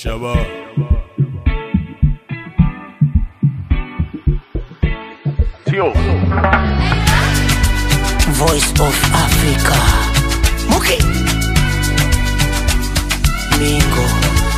Shabba. Tio. Voice of Africa. Muki. Mingo.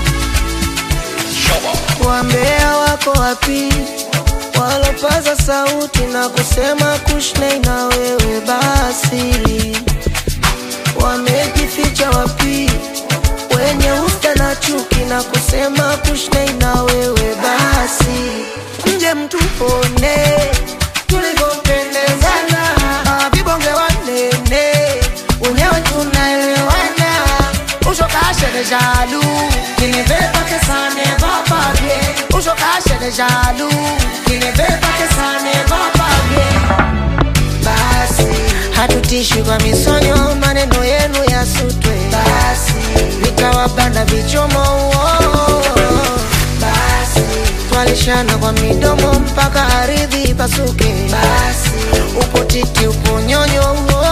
Wambea wako wapi? Walopaza sauti na kusema kushnei na wewe basi, wamejificha wapi? Wenye usta na chuki na kusema kushnei na wewe basi, mje mtuone tulivyopendezana, Ah, vibonge wanene wenyewe tunaelewana, ushokashe de jaloux, qui ne veut pas que ça ne va pas bien, ushokashe de jaloux, qui ne veut pas que ça ne va pas bien basi hatutishi kwa misonyo, maneno yenu yasutwe basi, vitawabana vichomo uo. basi, twalishana kwa midomo mpaka ardhi ipasuke basi, upo titi upo nyonyo uo.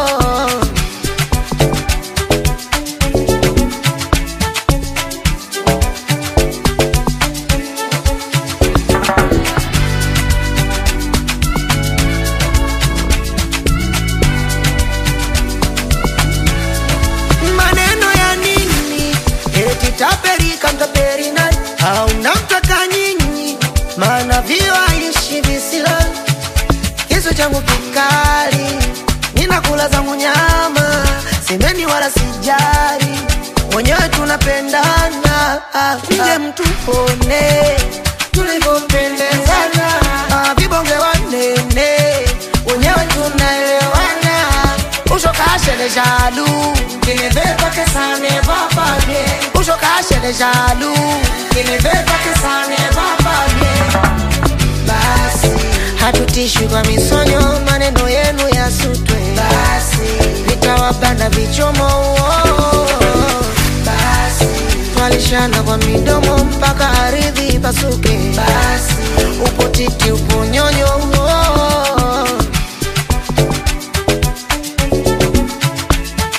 maneno ya nini eti taperika mtaperi nani au namtaka nyinyi maana vio aishi visila kisu changu kikali ninakula zangu nyama semeni wala sijari wenyewe tunapendana Ah, mje mtupone tulivyopendezana Ah, vibonge wanene wenyewe tunaelewana ushokashe le jaloux qui ne veut pas que ça ne va pas bien ushokashe le jaloux qui ne veut pas que ça ne va pas bien basi hatutishi kwa misonyo maneno yenu yasutwe basi vitawabana vichomo uo. basi twalishana kwa midomo mpaka ardhi ipasuke basi upo titi upo